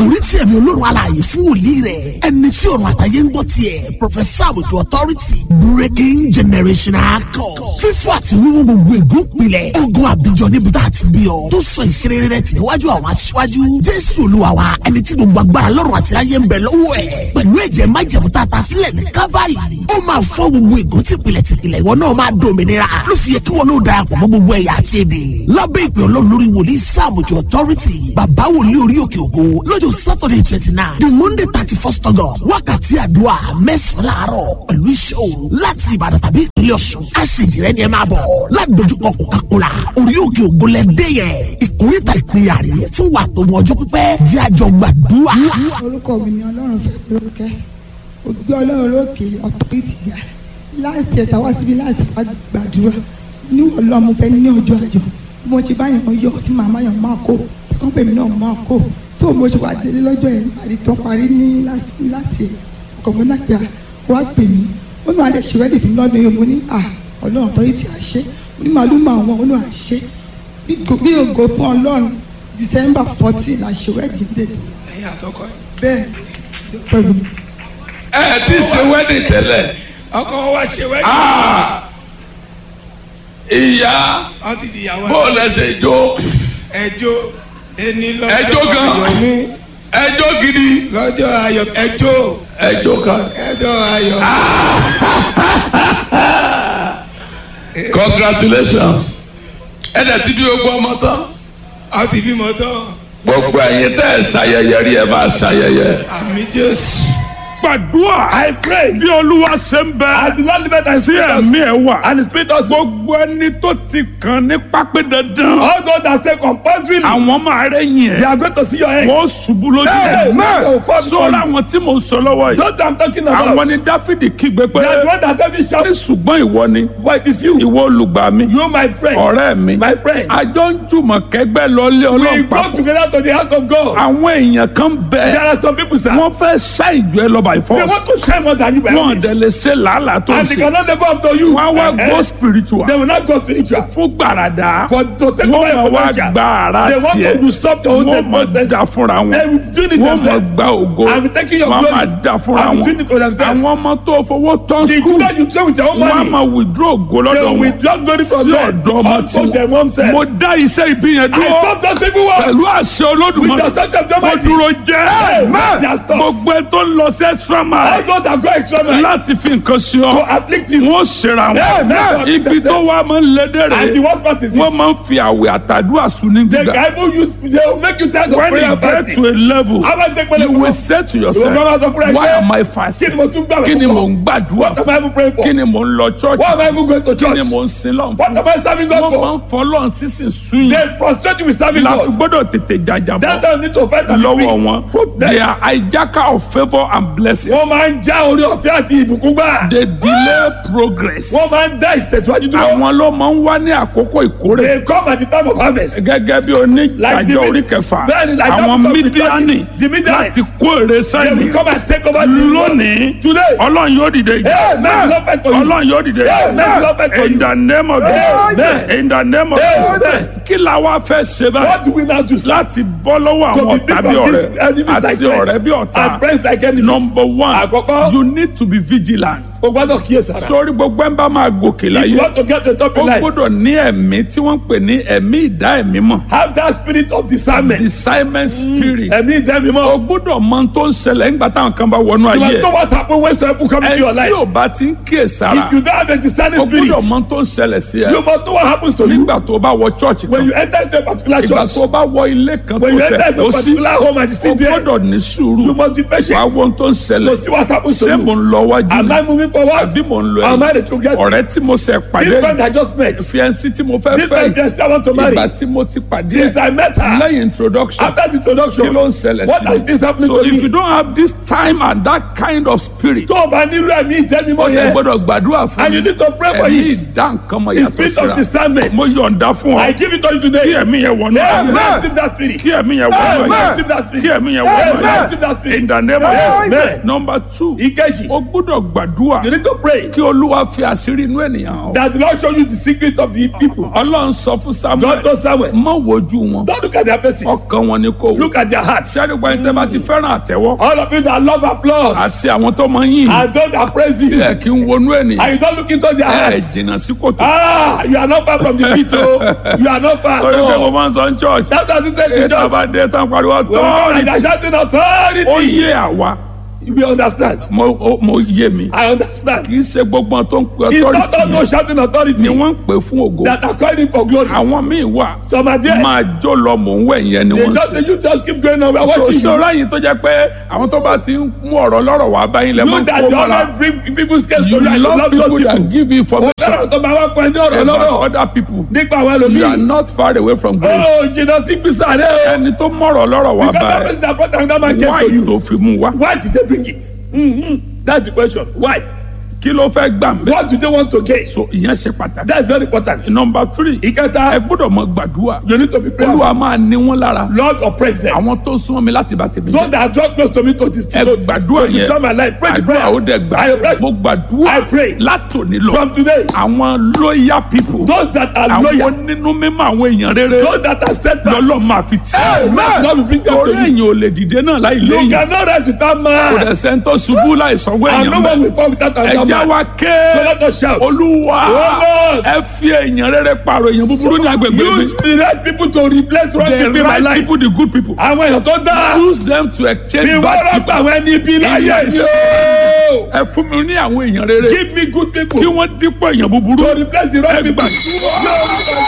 àkòrí tí ẹ̀mí olórun alààyè fún wòlíì rẹ̀ ẹni tí ọ̀run àtàyè ń gbọ́ tiẹ̀ professor àwùjọ authority breaking generational code fífọ́ àti wíwú gbogbo ègún pilẹ̀ ogun àbíjọ níbi tá a ti bí ọ tó sọ ìṣeré rẹ tì níwájú àwọn aṣíwájú jésù olúwa wa ẹni tí gbogbo agbára lọ́run àti ayé ń bẹ lọ́wọ́ ẹ̀ pẹ̀lú ẹ̀jẹ̀ májẹ̀mú tá a ta sílẹ̀ ní kábàárì ó máa fọ́ gbogbo ègún tìpìlẹ̀ tìpìlẹ̀ ìwọ náà máa dòmìnira ló fi yẹ kí wọn náà darapọ̀ mọ́ gbogbo ẹ̀yà àti èdè lábẹ́ ìpè ọlọ́run lórí wòlíì sáàmùjọ authority bàbá wòlíì orí òkè ògo lọ́jọ́ saturday twenty nine the monday thirty first august wákàtí àdúrà mẹ́sàn-án láàárọ̀ pẹ̀lú iṣẹ́ òru láti ìbàdàn tàbí ìpínlẹ̀ ọ̀ṣun aṣèjìrẹ́ ni ẹ máa bọ̀ ládojúkọ coca-cola orí òkè ògo lẹ dé yẹn ìkórìtà ìpínyà rè fún wa tó mọ ọjọ́ pípẹ́ jẹ́ àjọ gbàdúrà. orúkọ mi ni ọlọ́run fẹ́ lórúkẹ́ ògbé ọlọ́run lókè ọ̀tọ́rìtì ga láìsí ẹ̀ta wá síbi láìsí wá gbàdúrà ní ọlọ́run mo fẹ́ ní ọjọ́ ayọ̀ bí mo ṣe bá yàn yọ tí màmá yàn máa kó ẹ̀kọ́ pèmí náà máa kó tó mo ṣe wà délé lọ́jọ́ yẹn parí tán parí ní láti ẹ̀ ọkọ̀ mi náà gbà wá pè mí ó ní alẹ́ ṣe rẹ́dì fún lọ́dún yìí mo ní à ọlọ́run ọ̀tọ́rìtì àṣẹ mo ní màálù máa wọn ó ní àṣẹ bí ògo fún ọlọ́run december fourteen la ṣe rẹ́dì dètò ẹ̀yin àtọkọ yìí. bẹ́ẹ̀ ni pẹ̀lú mi. ẹ ti ṣe wedding tẹ́lẹ̀ ọkọ wa ṣe wẹ́ẹ̀dì. Ah! ìyá wọ́n ti di ìyàwó bó lẹ ṣe jó ẹjọ́ ẹni lọ́jọ́ Ẹjọ́ gan. ayọ̀ mi ẹjọ́ gidi lọ́jọ́ ayọ̀ ẹjọ́ ẹjọ́ kan ẹjọ́ ayọ̀ congratulations ẹ dẹ̀ ti bí gbogbo ọmọ tán wọ́n ti bímọ tán gbogbo ẹ̀yin tẹ́ ẹ ṣayẹyẹ rí ẹ máa ṣayẹyẹ. àmì jésù. gbàdúrà. I pray. bí olúwa ṣe ń bẹ. I do not live it as ẹ̀mí ẹ̀ wà. and the spirit of. gbogbo ẹni tó ti kàn ní pápẹ́ dandan. all those that say compulsory. àwọn máa rẹ̀ yẹn. they are going to see your head. wọ́n ṣubú lójú. Amen. sọ́ra àwọn tí mo sọ lọ́wọ́ yìí. those i'm talking about. àwọn ni dáfídì kígbe pé. they are the one that tell me shout. ní ṣùgbọ́n ìwọ ni. why it is you. ìwọ olùgbà mi. you my friend. ọ̀rẹ́ mi. my friend. àjọ ń jùmọ̀ kẹgbẹ́ lọ́lé we ọlọ́run go papọ̀. together to the house of God. àwọn èèyàn kan there bẹ. are some people sir. wọ́n fẹ́ ṣá ìjọ ẹ lọ by they force. want to shine more than you by wọ́n this. dẹ̀ lè ṣe làálàá tó ń and they ṣe. cannot live up to you. wọ́n á wá Eh, go eh. spiritual. they will not go spiritual. fún gbàràdà. for to take over wọ́n your máa wá potential. gba ara they want tiẹ̀. to usurp your own wọ́n máa potential. da fúnra they wọn. will do it wọ́n máa themselves. gba ògo. I'm taking your wọ́n glory. máa da fúnra I'm wọn. doing it for themselves. àwọn ọmọ tó fowó tán the skul. children you play with your own wọ́n á money. máa withdraw ògo they lọ́dọ̀ will wọn. withdraw glory from sí them. ọ̀dọ̀ ọmọ unto tí their mom says. mo dá iṣẹ́ ìbí yẹn I dúró. stop just people words. pẹ̀lú àṣẹ with olódùmarè. the touch of the kó mighty. dúró jẹ́. Amen. They are stopped. gbogbo ẹ tó ń lọ sí extra all mile. those that go extra mile. láti fi nǹkan ṣe to ọ. afflict you. wọ́n ṣera Amen. wọn. ibi tó wá máa ń lédè and the rẹ̀. worst part is this. wọ́n máa ń fi àwẹ̀ àtàdúrà sùn ní the gbígbà. guy who use they will make you tired of when prayer you and get fasting. to a level how about take you money will say to yourself You will come out of prayer why again. am I kí ni fasting mo tún gbàgbé kí ni fún? mò ń gbàdúrà what am I fún even praying for. kí ni mò ń lọ church why am I even going to kí ni church. mò ń sin lọ́n what fún am I serving God wọ́n máa for. ń fọlọ́n sísìn sún they yìí frustrate you with serving láti God. gbọ́dọ̀ tètè jàjàbọ̀ that time need to fight and be free. lọ́wọ́ wọn From they them. are hijacker of favour and blessings wọ́n máa ń já orí ọ̀fẹ́ àti ìbùkún gbà. they delay progress wọ́n máa ń dá ìtẹ̀síwájú dúró. àwọn ló máa ń wá ní àkókò ìkórè they come at the time of harvest. gẹ́gẹ́ bí Like the oníjàjọ Mid- orí kẹfà Bẹ́ẹ̀ni, like that àwọn book of the mídíánì Judges, the Midianites. láti kó èrè they sẹ́yìn will come and take over the lónìí today. ọlọ́run yóò dìde ìjà Amen. Lord fight for you. ọlọ́run yóò dìde Amen. Lord fight for in you. the name of Amen. Jesus in the name of Amen. Jesus kí la wá fẹ́ ṣe báyìí what do we now do. sir? láti bọ́ lọ́wọ́ to àwọn be ọ̀tá big bí of ọ̀rẹ́ these enemies like àti ọ̀rẹ́ bí friends ọ̀tá and friends like enemies. number one Àkọ́kọ́. you need to be vigilant o gbọ́dọ̀ kíyèsára. sórí gbogbo ẹ̀ ń bá máa gòkè if láyé you want to get the top ó in life. gbọ́dọ̀ ní ẹ̀mí tí wọ́n ń pè ní ẹ̀mí ìdá ẹ̀mí mọ̀ have that spirit of discernment. discernment spirit ẹ̀mí ìdẹ́mi o mọ́. gbọ́dọ̀ mọ ohun tó ń ṣẹlẹ̀ nígbà táwọn kan bá wọnú you ayé must ẹ̀ know what happen when some people come into your ẹ life. tí ò bá ti ń kíyèsára if you don't have a discerning o spirit. gbọ́dọ̀ mọ ohun tó ń ṣẹlẹ̀ sí ẹ you must know what happens to you. nígbà tó o bá wọ church when kan you enter into a particular ìgbà church. tó o bá wọ ilé kan tó when you fẹ́ enter into kó a sí particular home and you o sit there. gbọ́dọ̀ ní you sùúrù must be patient. wàá wo ohun tó ń ṣẹlẹ̀ to see what happens to ṣé you. mo ń lọ wájú am I ni moving forward. àbí mo ń lọ am I ẹ̀yìn the true guest. ọ̀rẹ́ tí mo ṣe this pàdé friend I just met. fiẹ́nsì tí mo fẹ́ this fẹ́ friend guest I want to marry. ìgbà tí mo ti pàdé since I met her. lẹ́yìn introduction after the introduction. kí ló ń ṣẹlẹ̀ what sí is this happening so to if me. you don't have this time and that kind of spirit tó o bá nílò ẹ̀mí ìdẹ́mi ó mọ́ yẹ yẹn. gbọ́dọ̀ gbàdúrà fún and you mi need to pray for ẹ̀mí it. ìdá nǹkan mọ̀ the yàtọ̀ spirit síra of discernment. mo yọ̀ǹda fún ọ I give it to you kí today. ẹ̀mí yẹn wọnú Amen. ayé Receive that spirit. kí ẹ̀mí yẹn wọnú Amen. ayé Receive that spirit. kí ẹ̀mí yẹn wọnú Amen. ayé Receive that spirit. in the name of Amen. Jesus Amen. number two Ìkejì. o gbọ́dọ̀ gbàdúrà You need to pray kí olúwa fi àṣírí inú ènìyàn hàn. that the Lord show you the secret of the people. ọlọ́run sọ fún God samuel knows Samuel. má wojú wọn Don't look at their faces. ọkàn wọn ni kò wò. Look at their hearts. sẹ́ni gba ẹni tẹ́ bá ti fẹ́ràn àtẹ́wọ́ All of you that love applause àti àwọn tó máa ń yìn and those that praise tí you ẹ kí ń wọnú ènìyàn and you don't look into their ẹ hearts. jìnnà sí kòtò. Ah, you are not far from the pit, oh. You are not far torí at pé mo all. máa ń sọ ní church That's what you say to ètò judge. àbádé tán pariwo When we come authority and they are shouting ó authority, yé àwa we understand. mo ó- mo yé mi I understand. kì í ṣe gbogbo àwọn tó ń pe It's not authority all those yẹn shouting authority ni wọ́n ń pè fún ògo that are calling for glory. àwọn míì wà Some are there. máa jó lọ mò ń wẹ̀ yẹn ni They wọ́n just, ṣe. you just keep going on. We are so watching you. ṣọ́ra yìí tó jẹ́ pé àwọn tó bá ti ń mú ọ̀rọ̀ lọ́rọ̀ wá báyìí lẹ́ mọ́ You that kó you mọ́ra always bring people's case to you you and you love love those people that people. give you Fẹ́ràn information tó máa wá pẹ́ ní ọ̀rọ̀ about lọ́rọ̀ other people nípa àwọn you are ẹlòmíì. not far away from grace Ó jìnnà sí gbèsè rẹ̀ o. ẹni tó mọ̀rọ̀ lọ́rọ̀ wá Because that báyìí person that brought another man case to why you. tó fi mú wá Why did they bring it? Mm-hmm. That's the question. Why? kí ló fẹ́ gbà ń bẹ́ What do they want to gain? so ìyẹn ṣe pàtàkì That's very important. number three ẹ Ìkẹta, gbọ́dọ̀ mọ gbàdúrà you need to be prayerful. olúwa máa ní wọn lára Lord oppress them. àwọn tó súnmọ́ mi láti bá tèmi Those jẹ́ that draw close to me to this ẹ to, gbàdúrà to destroy my yẹn life. Pray the àdúrà prayer. ó dẹ̀ gbà I pray mo gbàdúrà I pray. látòní lọ from today. àwọn loyal people Those that are àwọn loyal, onínú mímọ́ àwọn èèyàn rere those that are steadfast, lọ́lọ́ máa fi tì Amen. Lord will bring them torí to you. èèyàn ò lè dìde náà láì You léyìn cannot rise without kò man. dẹ̀ sẹ́ńtọ́ ṣubú láì sanwó And no èèyàn one bẹ́ẹ̀ will fall without another ẹ̀já man. wa ké So let us shout. olúwa Oh Lord. ẹ fi èèyàn rere pààrọ̀ èèyàn búburú ní agbègbè mi Use the right people to replace wrong the people in my right life. people the good people Àwọn èèyàn tó dáa. use them to exchange Ìwọ bad rọ́pò people àwọn ẹni ibi láyé Yes. ni o. ẹ fún mi ní àwọn èèyàn rere Give me good people kí wọ́n dípò èèyàn búburú to replace the wrong ẹ people. gbàdúrà.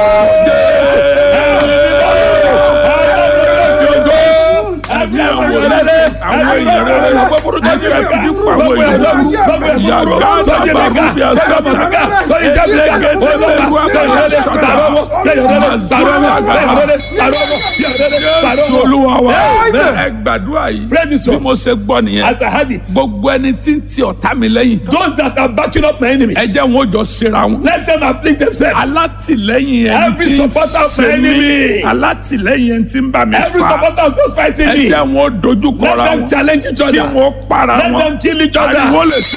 Ẹ̀mí àwọn èèyàn rere, àwọn èèyàn rere, àwọn burú tó yẹ ká, dípò àwọn gbogbo èèyàn èèyàn búburú. gbogbo èèyàn burú Yàgá tó yẹ ká, bàbá bí a tó yẹ sábà. ká, tó yẹ ká, olóba, tó yẹ rere, gbàrọ́wọ́, tó yẹ rere, gbàrọ́wọ́, tó yẹ rere, gbàrọ́wọ́, tó yẹ rere, Jésù gbàrọ́wọ́. olúwa wa Amen. ẹ gbàdúrà yìí Pray this bí one. mo ṣe gbọ́ nìyẹn As I had it, gbogbo ẹni tí ń ti ọ̀tá mi lẹ́yìn those that are backing up my enemies, ẹ jẹ́ wọn ó jọ ṣera wọn. let them afflict themselves. alátìlẹ́yìn ẹni Every tí ń supporter of my ṣe mí enemy. alátìlẹ́yìn ẹni tí ń bá mi Every fà supporter of those fighting ẹ me, jẹ́ wọn ó dojú let kọra them wọn challenge each kí other. wọ́n para Let wọn them kill each ariwo other. lè ṣe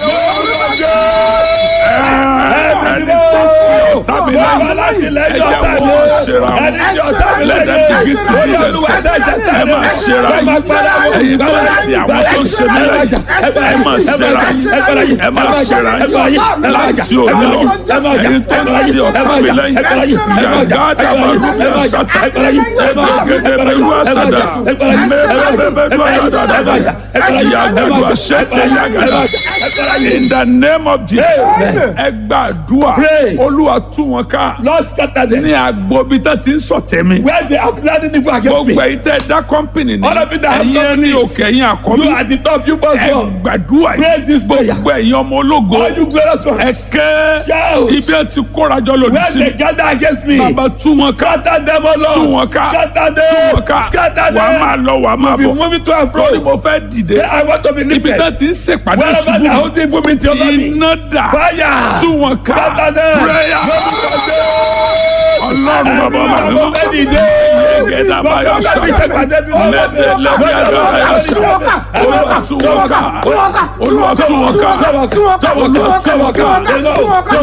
ẹni tí ń ti ọ̀tá mi lẹ́yìn ẹ jẹ́ wọn ó ṣera wọn let them begin to do themselves ẹ máa ṣera yìí ẹ̀yin tó ń ti àwọn tó ń ṣe mí lẹ́yìn ẹ máa ṣera yìí ẹ máa ṣera yìí láti òní lọ ẹ̀yin tó ń ti ọ̀tá mi lẹ́yìn yàgá dàbà rúbíà sátà ẹgbẹ̀gẹ̀dẹ̀ bẹ̀rù àṣàdà mẹ́rẹ̀ẹ́bẹ̀bẹ̀dù àṣàdà yàgàdù àṣẹṣẹ yàgàdà in the name of Jesus ẹ gbàdúrà Pray. olúwa tú wọn ká Lord scatter them. ní agbobi tó ti ń sọ̀tẹ̀ mi Where they are planning evil against me. gbogbo ẹ̀yin tẹ́ dá kọ́mpìnì ní All of you that have ẹ̀yin ẹni companies. òkè ẹ̀yin àkọ́bí You at the top, you must ẹ go. gbàdúrà Pray yìí this prayer. gbogbo ẹ̀yin ọmọ ológo All you glorious ẹ ones. kẹ́ Shout. ibi ẹ ti kórajọ lòdì Where sí they gather against me. bàbá tú wọn ká Scatter them, O Lord. tú wọn ká Scatter tú wọn ká them. Scatter wàá them. máa lọ wàá máa Be bọ̀ moving to and lórí fro. mo fẹ́ dìde Say, I want to be ibi lifted. tó ti ń ṣèpàdé Wherever ṣubú they are holding for me to over me. iná dà Fire. tú wọn ká Scatter them. prayer ọlọ́run bàbá Everyone màmí will mọ́ be dìde. gẹ́gẹ́ bá yà sá mẹ́tẹ̀ lẹ́bí àgbà yà sá olúwa tú wọn ká olúwa tú wọn ká olúwa tú wọn ká olúwa tú wọn ká olúwa tú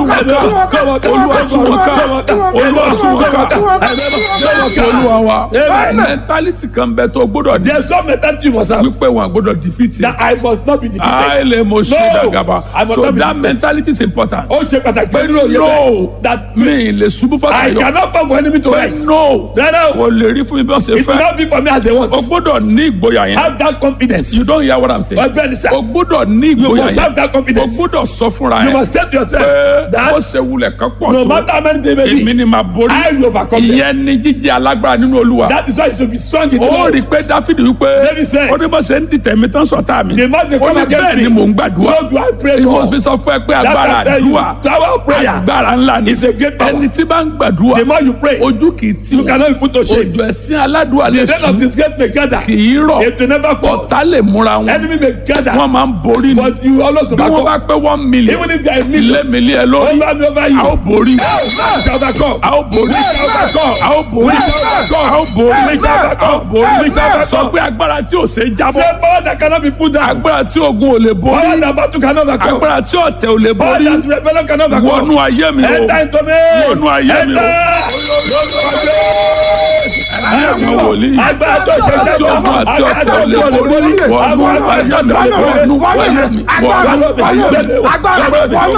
wọn ká olúwa tú wọn ká olúwa wa mẹ́ntálítì kan bẹ tó gbọ́dọ̀ di There's some mentality you must have wípé wọn gbọ́dọ̀ defeat that I must not be defeated. àìlè mo ṣe No, dàgàbà I must so not be that defeated. mentality is important Ó ṣe pàtàkì pé pẹ̀lú òye no bẹ́ẹ̀. That mi lè ṣubú I fàtàyọ cannot come for enemy to pé rise. no Rárá o. kò lè rí fún mi bí wọ́n ṣe It will fẹ́ not be for me as they want. o gbọ́dọ̀ ní ìgboyà yẹn Have that confidence. you don't hear what i'm saying Ọgbẹ́ni sá. o gbọ́dọ̀ ní You ìgboyà must have that yẹn o confidence. gbọ́dọ̀ sọ fúnra You yẹn must say to yourself pé ó that ṣe wulẹ̀ kan pọ̀ no tó matter how many they may èmi be, ni màá borí I will overcome them. ìyẹn ni jíjẹ alágbára nínú olúwa That is why you should be strong in the ó Lord. rí i pé dáfídì wípé David said, ó ní bó ṣe ń dìtẹ̀ mi tán sọ̀tá mi The man they ó come ní against bẹ́ẹ̀ me. ni mò ń gbàdúrà So do I pray ìwọ more. fi sọ fún ẹ pé That agbára I tell you, àdúrà power of prayer agbára ńlá ni is a great power. ẹni tí bá ń gbàdúrà gbàdúrà the more you pray, ojú kì í tì you wọ́n cannot be put to shame. òjò ẹ̀sìn aládùúgbò The lè death of sùn this gate may gather. kì í rọ̀ It will never fall. ọ̀tá lè múra wọn Enemy may gather. wọ́n máa ń borí ni But you always bí wọ́n bá overcome. pé one million Even if there are ilé millions mi lé ẹ lórí over me over you. a ó borí We shall overcome. a ó borí We shall overcome. a ó borí We shall overcome. a ó borí We shall a ó overcome. borí We shall overcome. sọ pé agbára tí ò ṣe é jábọ́ Say power that cannot be put down. agbára tí ogun ò lè Power borí that battle cannot overcome. agbára tí ọ̀tẹ̀ ò lè Power borí that rebellion cannot overcome. wọnú ayé mi o Enter into me. Wọnú ayé mi o. ayé mi wòlíì Agbára tó ṣe tí ogun àti ọ̀tẹ̀ ò lè borí wọnú ayé mi wọnú ayé mi wọnú ayé mi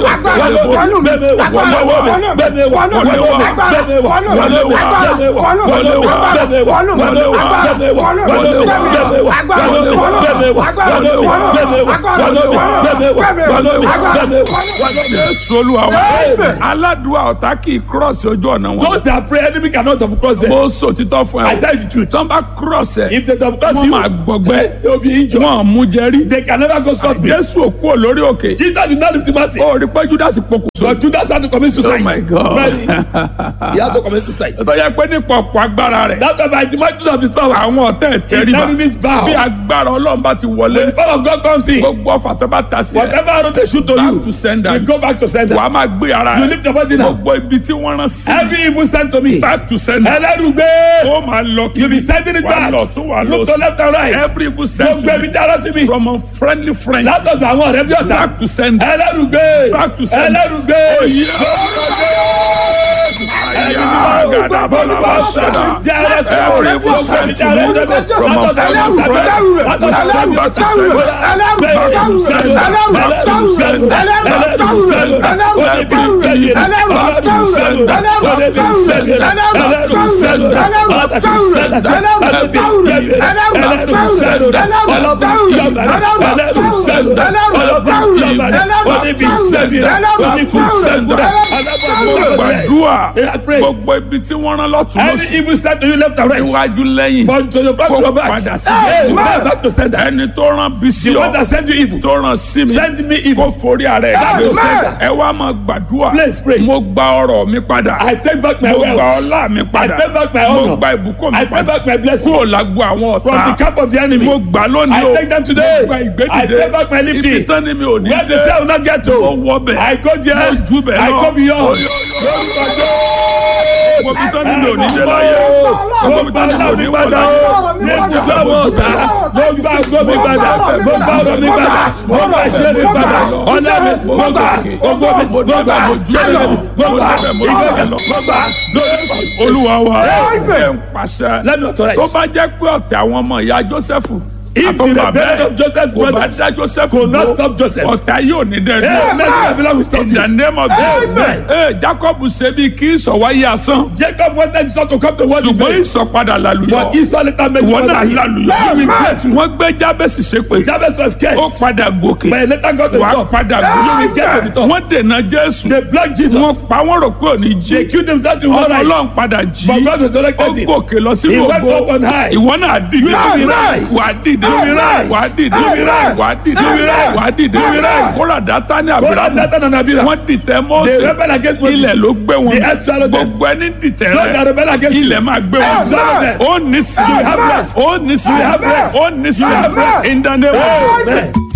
Jésù Olúwa wa aládùúgbò ọ̀tá kì í kírọ̀sì ojú ọ̀nà wọn. Those that pray enemy cannot have crossed them. mo sọ títọ́ fún I ẹ tell you the truth. tán bá kírọ̀sì ẹ If they have crossed wọ́n you, máa gbọgbẹ́ they will be injured. wọ́n mú jẹ́rí. They can never go scot free. Jésù òkú ò lórí òkè Jesus did not lift him out. ó rí pé Judas pokùnso. But Judas had to commit suicide. Oh my God. Really? He had to commit suicide. tó yẹ pé nípa ọ̀pọ̀ agbára rẹ̀ That's why by the might of his power, àwọn ọ̀tẹ̀ his tẹríba enemies bow. bí agbára Ọlọ́run bá ti When the wọlé power of God comes in, gbogbo ọ̀fà tó bá ta sí ẹ whatever arrow they shoot to back you, to sender you go back to sender. wàá máa gbé ara You rẹ lift your body now. gbogbo ibi tí wọ́n rán sí Every evil stand to me. back to sender Ẹlẹ́rùgbé. ó máa lọ You be sending it wà back. lọ tún wà lọ Look to left and right. every evil sent Gbogbo ẹbí dára sí mi. from unfriendly friends Látọ̀dọ̀ àwọn ọ̀rẹ́ bí ọ̀tá. back to sender Ẹlẹ́rùgbé. Back to sender. Ẹlẹ́rùgbé. Oh, yeah. gbàdúrà gbogbo ibi tí wọ́n rán lọ́tún Any lọ́sí evil start to you left and right. iwájú lẹ́yìn From to your front to your back. padà sí Hey, Jésù. man, back to sender. ẹni tó rán bí sí The one ọ that send you evil. tó rán sí mi Send me kó evil. forí ara ẹ̀ Back to gbé sender. ẹ wá máa gbàdúrà Please pray. mo gba ọrọ̀ mi padà I take back my mo gba wealth. ọlá mi I padà take back my mo honor. gba ìbùkún mi I take padà back my blessing. kúrò lágbo àwọn From the ọ̀tá camp of the enemy. mo gbà lónìí I o take them today. mo gba I ìgbédìde take back my lifting. ibi tán ni mi ò ní Where they say I will not get to. mo wọ bẹ̀ I go there. mo jù bẹ̀ I lọ go beyond. mo bí tán ni mi ò ní dé láyé Mo gba ọlá mi padà o. Ní ibùdó àwọn ọ̀tá. Mo gba àgọ́ mi padà. Mo gba ọ̀rọ̀ mi padà. Mo gba ìṣe mi padà. Ọlá mi. Mo gba ògo mi. Mo gba ṣẹ́yìn mi. Mo gba ìgbẹ́kẹ̀. Mo gba lórí. olúwa wa ẹ ń pàṣẹ Let me authorize. tó bá jẹ́ pé ọ̀tẹ̀ àwọn ọmọ ìyá Jósẹ́fù If the àtọ́gbà rebellion of Joseph's kò bá brothers dá Jósẹ́fù could not dúró, stop Joseph. ọ̀tá yóò ní dẹ́ Hey, man, the rebellion will stop in the you. name of Jesus Amen. ee Jacob ṣe bí kí ìsọ̀wáyé asán Jacob wanted his son to come to world ṣùgbọ́n today. ìsọ̀padà làlùyọ But Esau later made ìwọ him náà father. làlùyọ You will get to. wọ́n gbé Jábẹ́sì ṣépè Jabez was ó cursed. padà gòkè But he later got to the wàá top. padà You will get to the gòkè top. wọ́n dènà Jésù They blocked wọ́n Jesus. pa wọ́n rò pé ò ní jí They killed himself in ọmọ one Ọlọ́run eyes. padà jí But God ó resurrected him. gòkè lọ He sínú went ògo up on high. ìwọ náà dìde You will rise. wà á dìde You will rise. wà á dìde You will rise. wà á dìde You will rise. wà á dìde You will rise. kóra dátà ní Korah, Ábúráhámù Dathan, and Abiram. wọ́n dìtẹ̀ They Mósè rebel against Moses. ilẹ̀ ló gbé wọn The earth swallowed them. gbogbo ẹni dìtẹ̀ Those that rẹ rebel against you. ilẹ̀ máa gbé wọn Swallow them. ó ní sí You will have rest. ó ní sí You will have rest. ó ní sí You will have rest. in the name of Amen.